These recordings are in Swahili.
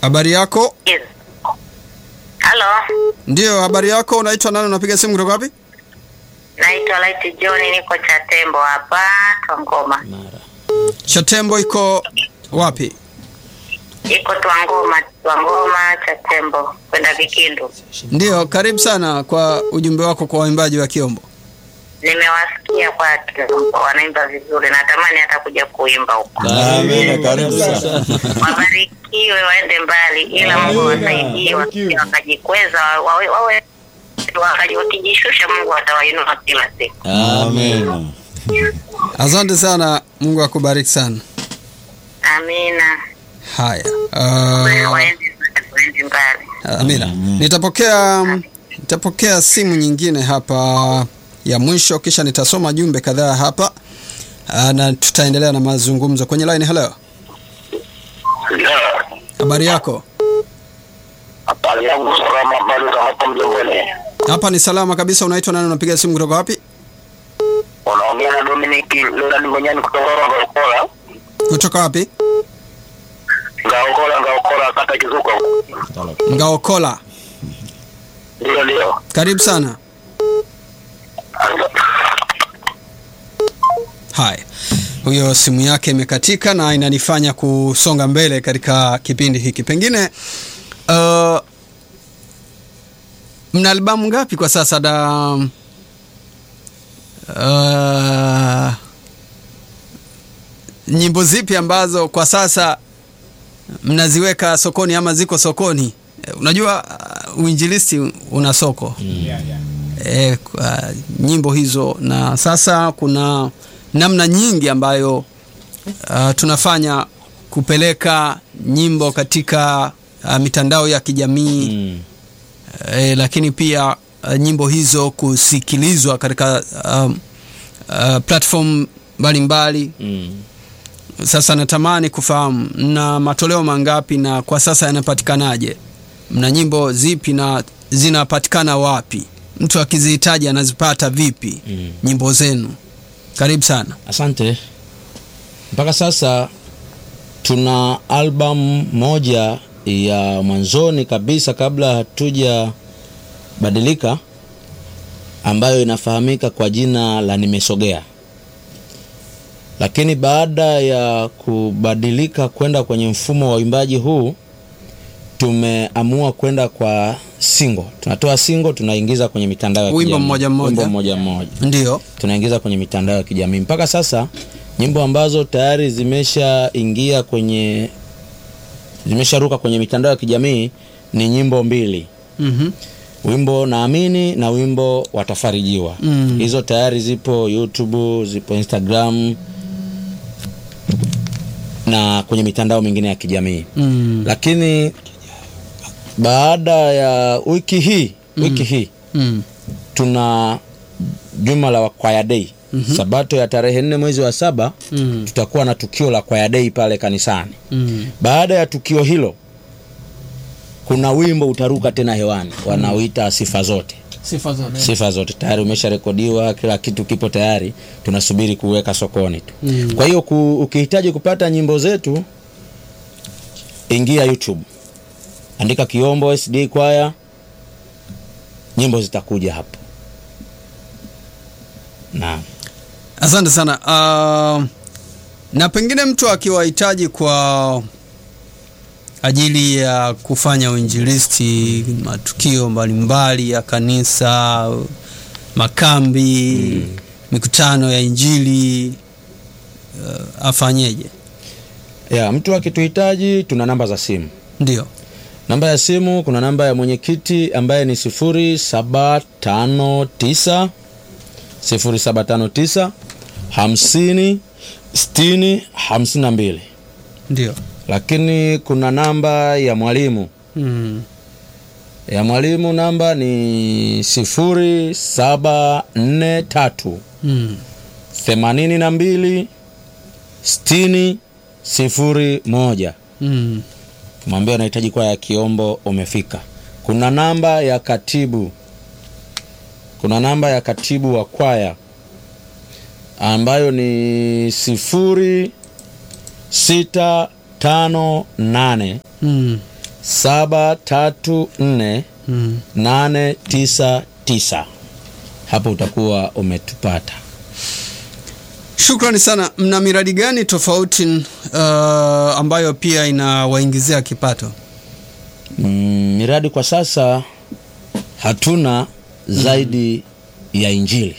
Habari yako? Yes. Halo, Ndiyo, habari yako. Unaitwa nani? Unapiga simu kutoka wapi? naitwa Light John, niko Chatembo hapa Twangoma. Chatembo iko wapi? Iko Twangoma, Twangoma Chatembo kwenda Vikindu. Ndiyo, karibu sana kwa ujumbe wako kwa waimbaji wa Kiombo. Nimewasikia kwa Kiombo wanaimba vizuri, natamani hata kuja kuimba huko. Amina, karibu sana. Wabarikiwe, waende mbali, ila Mungu awasaidie, wasije wakajikweza, wawe wawe wakaji- wakijishusha, Mungu atawainua kila siku. Amina. Asante sana, Mungu akubariki sana. Amina, Haya, uh, waende waende mbali. Amina. Nitapokea nitapokea simu nyingine hapa ya mwisho, kisha nitasoma jumbe kadhaa hapa uh, na tutaendelea na mazungumzo kwenye line. Hello, habari yako? Habari yangu salama, habari za hapa mjengoni. Hapa ni salama kabisa. Unaitwa nani? Unapiga simu kutoka wapi? Unaongea na Dominic Leonard Ngonyani kutoka Ngaokola. Kutoka wapi? Ngaokola, Ngaokola kata Kizuko. Ngaokola. Ndio, ndio. Karibu sana. Haya, huyo simu yake imekatika na inanifanya kusonga mbele katika kipindi hiki. Pengine uh, mna albamu ngapi kwa sasa da? Uh, nyimbo zipi ambazo kwa sasa mnaziweka sokoni ama ziko sokoni? Eh, Unajua uh, uinjilisti una soko e, kwa nyimbo hizo na sasa kuna namna nyingi ambayo uh, tunafanya kupeleka nyimbo katika uh, mitandao ya kijamii Mm. e, lakini pia uh, nyimbo hizo kusikilizwa katika um, uh, platform mbalimbali Mm. sasa natamani kufahamu mna matoleo mangapi na kwa sasa yanapatikanaje mna nyimbo zipi na zinapatikana wapi mtu akizihitaji anazipata vipi Mm. nyimbo zenu karibu sana Asante. Mpaka sasa tuna albamu moja ya mwanzoni kabisa kabla hatuja badilika ambayo inafahamika kwa jina la Nimesogea. Lakini baada ya kubadilika kwenda kwenye mfumo wa uimbaji huu tumeamua kwenda kwa single. Tunatoa single tunaingiza kwenye mitandao ya Wimbo kijamii. mmoja mmoja. Wimbo mmoja mmoja ndio tunaingiza kwenye mitandao ya kijamii mpaka sasa nyimbo ambazo tayari zimeshaingia kwenye zimesharuka kwenye mitandao ya kijamii ni nyimbo mbili mm-hmm. wimbo naamini na wimbo watafarijiwa Mm. hizo tayari zipo youtube zipo instagram na kwenye mitandao mingine ya kijamii mm. lakini baada ya wiki hii wiki hii mm. tuna juma la kwaya dei mm-hmm. sabato ya tarehe nne mwezi wa saba Mm. tutakuwa na tukio la kwaya dei pale kanisani mm. baada ya tukio hilo kuna wimbo utaruka tena hewani wanaoita sifa zote sifa zote sifa zote tayari umesharekodiwa kila kitu kipo tayari tunasubiri kuweka sokoni tu Mm. kwa hiyo ku, ukihitaji kupata nyimbo zetu ingia youtube andika kiombo sd kwaya nyimbo zitakuja hapo na asante sana uh, na pengine mtu akiwahitaji kwa ajili ya kufanya uinjilisti matukio mbalimbali ya kanisa makambi mm. mikutano ya injili uh, afanyeje ya mtu akituhitaji tuna namba za simu ndio namba ya simu kuna namba ya mwenyekiti ambaye ni 0759 0759 50 60 52 ndio lakini kuna namba ya mwalimu mm. ya mwalimu namba ni 0743 Mm. 82 60 01 Mm. mwambie unahitaji kwaya ya kiombo umefika kuna namba ya katibu kuna namba ya katibu wa kwaya ambayo ni sifuri sita tano nane Mm. saba tatu nne Mm. nane tisa tisa hapo utakuwa umetupata Shukrani sana. Mna miradi gani tofauti uh, ambayo pia inawaingizia kipato? mm, miradi kwa sasa hatuna zaidi ya injili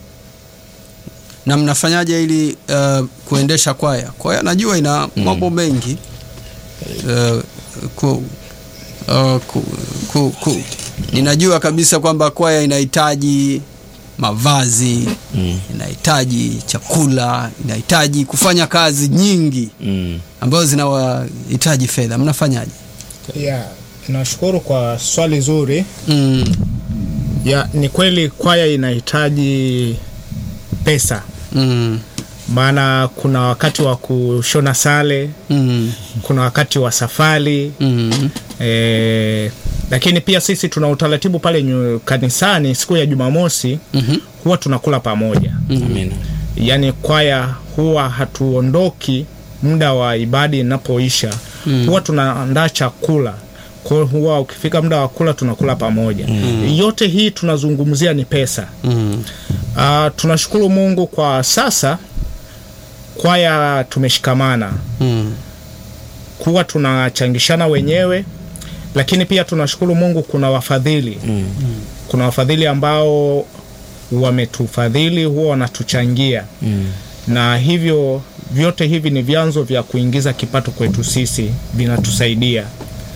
na mnafanyaje ili uh, kuendesha kwaya? Kwaya najua ina mambo mengi uh, ku, uh, ku, ku, ku, ninajua kabisa kwamba kwaya inahitaji mavazi mm. inahitaji chakula, inahitaji kufanya kazi nyingi Mm. ambazo zinawahitaji fedha. Mnafanyaje? Yeah, nashukuru kwa swali zuri. Mm, Ya, ni kweli kwaya inahitaji pesa, mm, maana kuna wakati wa kushona sale, mm, kuna wakati wa safari mm, e, lakini pia sisi tuna utaratibu pale nyu, kanisani siku ya Jumamosi mhm, huwa tunakula pamoja, Amina. yaani kwaya huwa hatuondoki muda wa ibada inapoisha Mm. huwa tunaandaa chakula kwa hiyo huwa ukifika muda wa kula tunakula pamoja yote hii tunazungumzia ni pesa mm, uh, tunashukuru mungu kwa sasa kwaya tumeshikamana mm, kuwa tunachangishana wenyewe lakini pia tunashukuru mungu kuna wafadhili Mm. kuna wafadhili ambao wametufadhili huwa wanatuchangia Mm. na hivyo vyote hivi ni vyanzo vya kuingiza kipato kwetu sisi vinatusaidia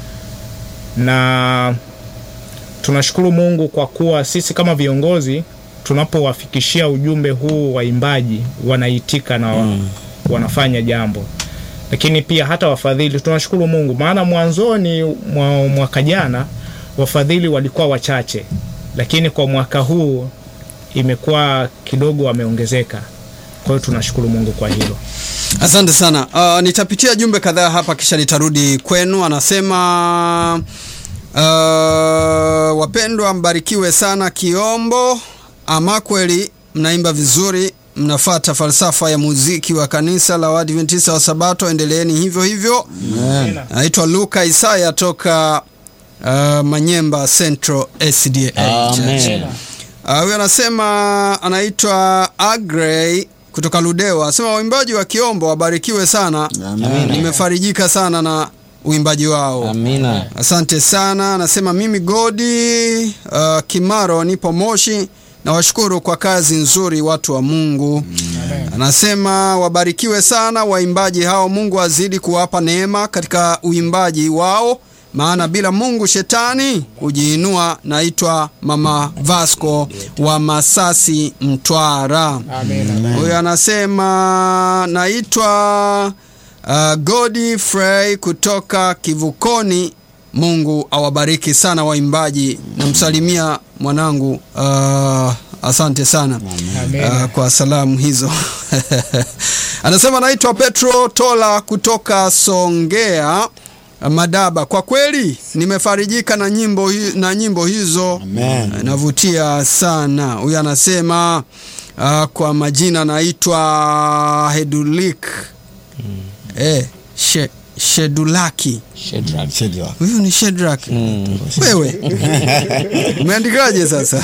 na tunashukuru mungu kwa kuwa sisi kama viongozi tunapowafikishia ujumbe huu waimbaji wanaitika na wa, wanafanya jambo lakini pia hata wafadhili tunashukuru mungu maana mwanzoni mwa mwaka jana wafadhili walikuwa wachache lakini kwa mwaka huu imekuwa kidogo wameongezeka kwa hiyo tunashukuru mungu kwa hilo Asante sana. Uh, nitapitia jumbe kadhaa hapa kisha nitarudi kwenu. Anasema uh, wapendwa, mbarikiwe sana Kiombo. Ama kweli mnaimba vizuri, mnafata falsafa ya muziki wa kanisa la Waadventista wa Sabato. Endeleeni hivyo hivyo. Naitwa Luka Isaya toka uh, Manyemba Central SDA Church. Amen. Ah, huyu anasema anaitwa Agrey kutoka Ludewa, anasema waimbaji wa Kiombo wabarikiwe sana. Nimefarijika sana na uimbaji wao. Amina. Asante sana. Anasema mimi Godi uh, Kimaro nipo Moshi, nawashukuru kwa kazi nzuri watu wa Mungu. Anasema wabarikiwe sana waimbaji hao, Mungu azidi kuwapa neema katika uimbaji wao, maana bila Mungu shetani hujiinua. Naitwa Mama Vasco wa Masasi, Mtwara. Huyu anasema naitwa uh, Godfrey kutoka Kivukoni. Mungu awabariki sana waimbaji. Namsalimia mwanangu uh, asante sana uh, kwa salamu hizo. Anasema naitwa Petro Tola kutoka Songea Madaba. Kwa kweli nimefarijika na nyimbo, hi, na nyimbo hizo Amen. navutia sana. Huyu anasema uh, kwa majina naitwa Hedulik eh, she, Shedulaki. Shadrach. Shadrach. Huyu ni Shedrak. Wewe umeandikaje sasa?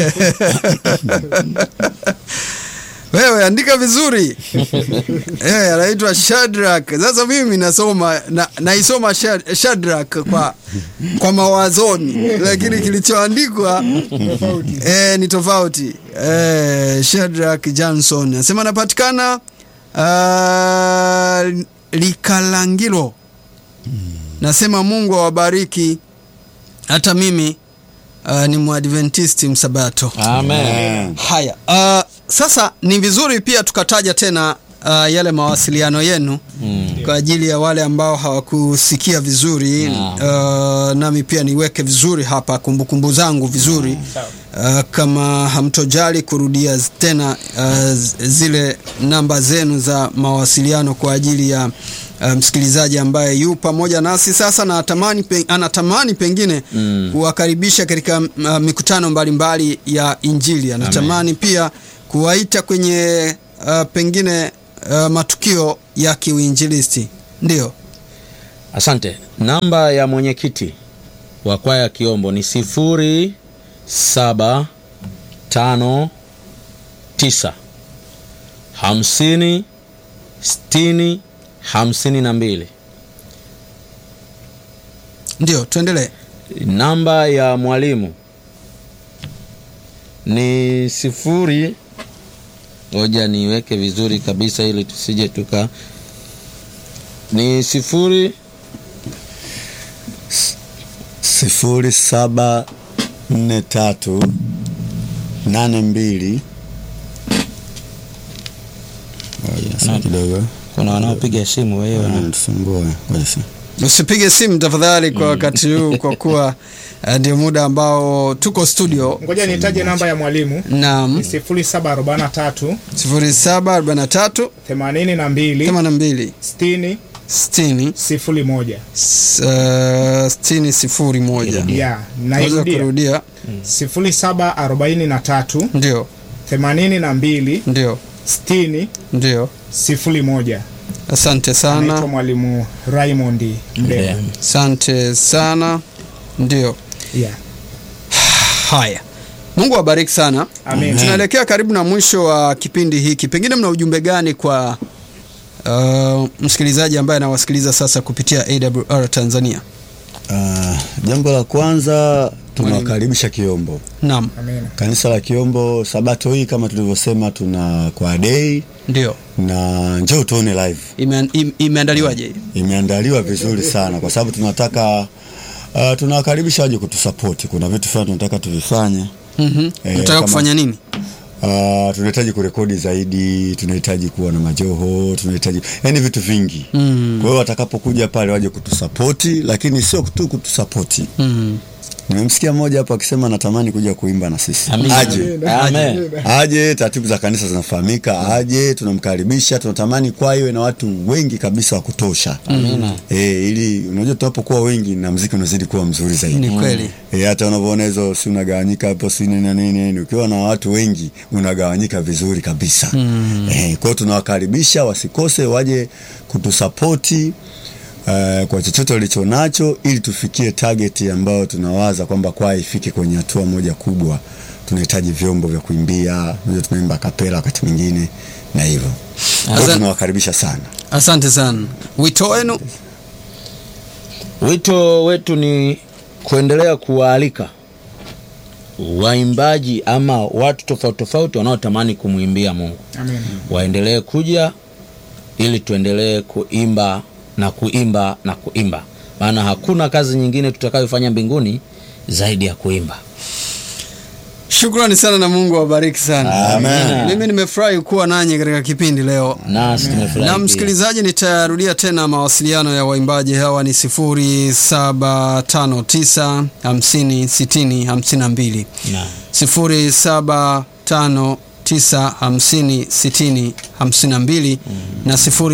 Wewe andika vizuri. Eh, anaitwa Shadrack. Sasa mimi nasoma na, naisoma Shad- Shadrack kwa kwa mawazoni, lakini kilichoandikwa eh, ni tofauti. Eh, Shadrack Johnson anasema anapatikana uh, Likalangilo. Nasema Mungu awabariki. Hata mimi uh, ni Mwadventisti msabato. Amen. Haya, uh, sasa ni vizuri pia tukataja tena uh, yale mawasiliano yenu Mm. kwa ajili ya wale ambao hawakusikia vizuri uh, nami pia niweke vizuri hapa kumbukumbu zangu vizuri uh, kama hamtojali kurudia z- tena uh, z- zile namba zenu za mawasiliano kwa ajili ya uh, msikilizaji ambaye yu pamoja nasi sasa na atamani pe, anatamani pengine Mm. kuwakaribisha katika uh, mikutano mbalimbali ya Injili. Anatamani pia kuwaita kwenye uh, pengine uh, matukio ya kiuinjilisti. Ndio. Asante. namba ya mwenyekiti wa kwaya ya kiombo ni sifuri saba tano tisa hamsini sitini hamsini na mbili ndio tuendelee namba ya mwalimu ni sifuri ngoja niweke vizuri kabisa ili tusije tuka ni sifuri sifuri saba nne tatu nane mbili Ngoja, sasa kidogo kuna wanaopiga simu wewe na anatusumbua Ngoja sasa. usipige simu tafadhali kwa wakati huu kwa kuwa uh, ndio muda ambao tuko studio ngoja nitaje namba ya mwalimu nam ni 0743 0743 82 82 60 60 01 s- uh, 60 sifuri moja ya naweza nairudia kurudia 0743 ndio 82 ndio 60 ndio 01 asante anaitwa sana mwalimu Raymond Mdee asante sana ndio yeah. haya mungu awabariki sana Amen. tunaelekea karibu na mwisho wa kipindi hiki pengine mna ujumbe gani kwa uh, msikilizaji ambaye anawasikiliza sasa kupitia awr tanzania Ah, jambo la kwanza tunawakaribisha Kiombo. naam Amen. Kanisa la Kiombo Sabato hii kama tulivyosema, tuna kwa dei ndio na njoo tuone live. Ime, im- imeandaliwaje Imeandaliwa vizuri sana kwa sababu tunataka uh, tunawakaribisha waje kutusapoti. Kuna vitu fulani tunataka tuvifanye. mm-hmm. Eh, nataka kama- kufanya nini Uh, tunahitaji kurekodi zaidi, tunahitaji kuwa na majoho, tunahitaji yani vitu vingi Mm. Kwa hiyo watakapokuja pale waje kutusapoti, lakini sio tu kutusapoti. mm. Nimemsikia mmoja hapo akisema natamani kuja kuimba na sisi. Amen. Aje. Amen. Aje, taratibu za kanisa zinafahamika, aje, tunamkaribisha, tunatamani kwa iwe na watu wengi kabisa wa kutosha. Amina. Eh, ili unajua tunapokuwa wengi na muziki unazidi kuwa mzuri zaidi. ni kweli E, hata unavyoona hizo si unagawanyika hapo si nini na nini nini, ukiwa na watu wengi unagawanyika vizuri kabisa mm. E, kwa hiyo tunawakaribisha wasikose, waje kutusapoti uh, kwa chochote walicho nacho, ili tufikie target ambayo tunawaza kwamba kwaya ifike kwenye hatua moja kubwa. Tunahitaji vyombo vya kuimbia, unajua tunaimba kapela wakati mwingine na hivyo. Kwa hiyo Asante. tunawakaribisha sana. asante sana wito wenu Wito wetu ni kuendelea kuwaalika waimbaji ama watu tofauti tofauti wanaotamani kumwimbia Mungu Amen. waendelee kuja ili tuendelee kuimba na kuimba na kuimba, maana hakuna kazi nyingine tutakayofanya mbinguni zaidi ya kuimba. shukrani sana na mungu awabariki sana Amen. mimi nimefurahi kuwa nanyi katika kipindi leo Nasi tumefurahi na pia. msikilizaji nitarudia tena mawasiliano ya waimbaji hawa ni 0759 50 60 52 Naam. 0759506052 na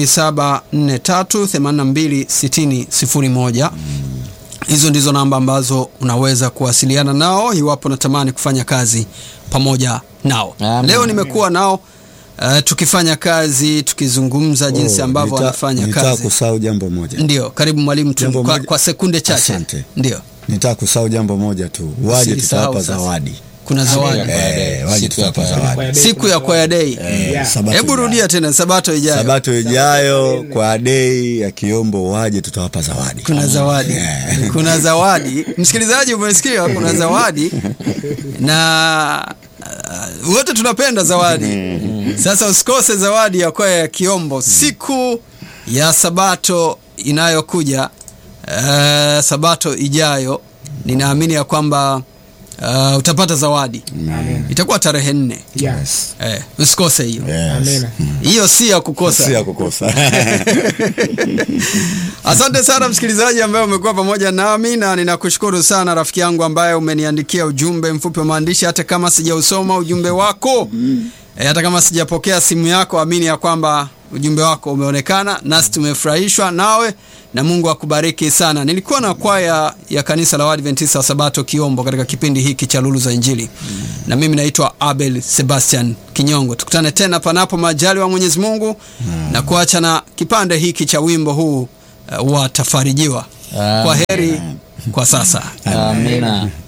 0743826001 hizo ndizo namba ambazo unaweza kuwasiliana nao iwapo unatamani kufanya kazi pamoja nao Amen. leo nimekuwa nao uh, tukifanya kazi tukizungumza jinsi Oh, ambavyo nita- wanafanya nitaka kazi kusahau jambo moja. ndio karibu mwalimu tu Jambo kwa, moja- kwa sekunde chache Asante. ndio Nitaka kusahau jambo moja tu, waje Usilisahau tutawapa sasa. zawadi. kuna zawadi Eh, waje Siku ya tutawapa kwaya. zawadi. siku ya kwaya dei Eh, Yeah. Sabato hebu ijayo. rudia tena sabato ijayo Sabato ijayo kwa dei ya Kiombo waje tutawapa zawadi. kuna zawadi kuna zawadi msikilizaji umesikia kuna zawadi na uh, wote tunapenda zawadi sasa usikose zawadi ya kwaya ya kiombo siku ya sabato inayokuja uh, sabato ijayo ninaamini ya kwamba uh, utapata zawadi itakuwa tarehe nne Yeah. Yes. eh, usikose hiyo Yes. Amen. hiyo si ya kukosa Si ya kukosa. asante sana msikilizaji ambaye umekuwa pamoja nami na ninakushukuru sana rafiki yangu ambaye umeniandikia ujumbe mfupi wa maandishi hata kama sijausoma ujumbe wako e, hata kama sijapokea simu yako amini ya kwamba ujumbe wako umeonekana nasi tumefurahishwa nawe na mungu akubariki sana nilikuwa na kwaya ya kanisa la waadventista wa sabato kiombo katika kipindi hiki cha lulu za injili na mimi naitwa abel sebastian kinyongo tukutane tena panapo majali wa mwenyezi mungu na kuacha na kipande hiki cha wimbo huu uh, watafarijiwa kwa heri kwa sasa amina